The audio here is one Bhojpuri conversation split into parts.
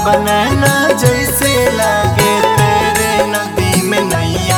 बनाना जैसे लागे तेरे नदी में नैया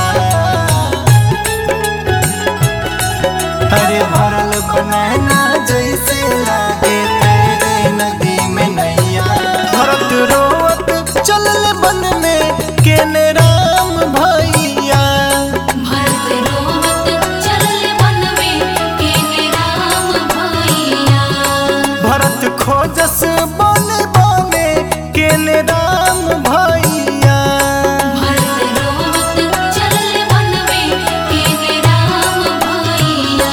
अरे भरल बनाना जैसे लागे तेरे नदी में नैया भरत रोवत चलल बन में केने राम भैया भरत रोवत चलल वन में केने राम भैया भरत खोजस बने बने केने राम भैया भरत रोवत चलल वन में केने राम भैया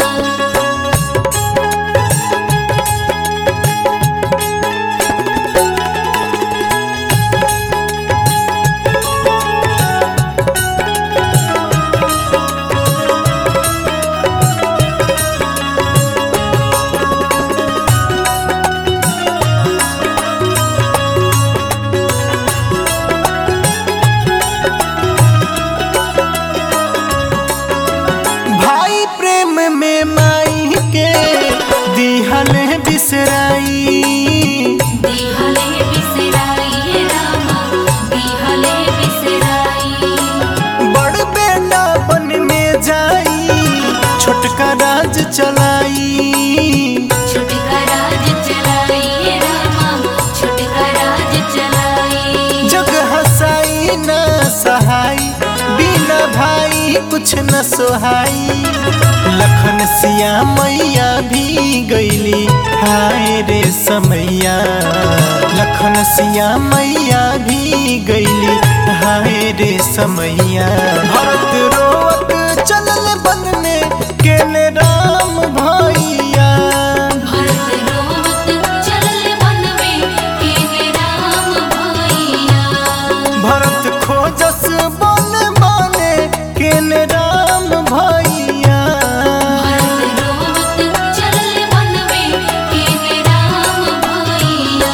भाई प्रेम में माई के दिहल बिसराई दिहले बिसराई रामा दिहले बिसराई बड़ बेटा बन में जाई छोटका राज चलाई छुटका राज चलाई रामा छुटका राज चलाई जग हसाई न सहाई बिना भाई कुछ न सोहाई लखन सिया मैया भी गईली हाय रे समैया लखन सिया मैया भी गईली हाय रे समैया भरत रोवत चलल बन में केने राम भैया भरत रोवत चलल वन में केने राम भैया भरत खोजस बन बने केने राम भैया भरत रोवत चलल वन में केने राम भैया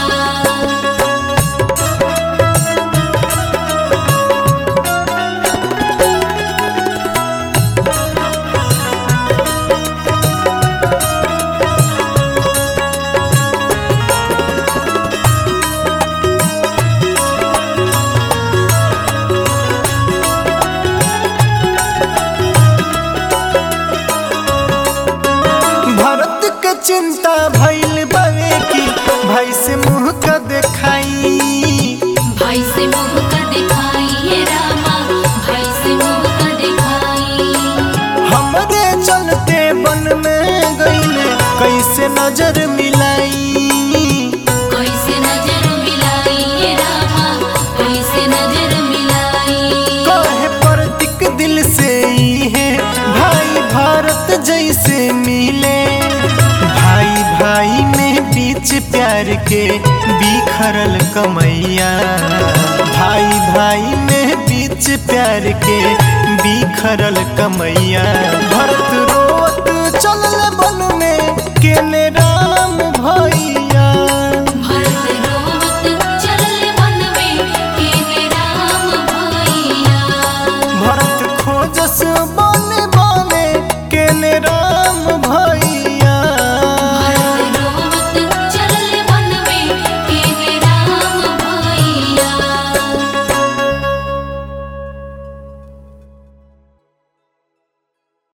भरत के चिंता भइल बवे की भाई से मुंह का देखाई भाई से मुंह का दिखाई रामा भाई से मुंह का दिखाई हमरे चलते बन में गईले कैसे नजर मिलाई कैसे नजर मिलाई रामा कैसे नजर मिलाई कहे प्रतीक दिल से ही है भाई भारत जैसे मिले भाई भाई में बीच प्यार के बिखरल कमैया भाई भाई में बीच प्यार के बिखरल कमैया भरत रोवत चलल बन में केने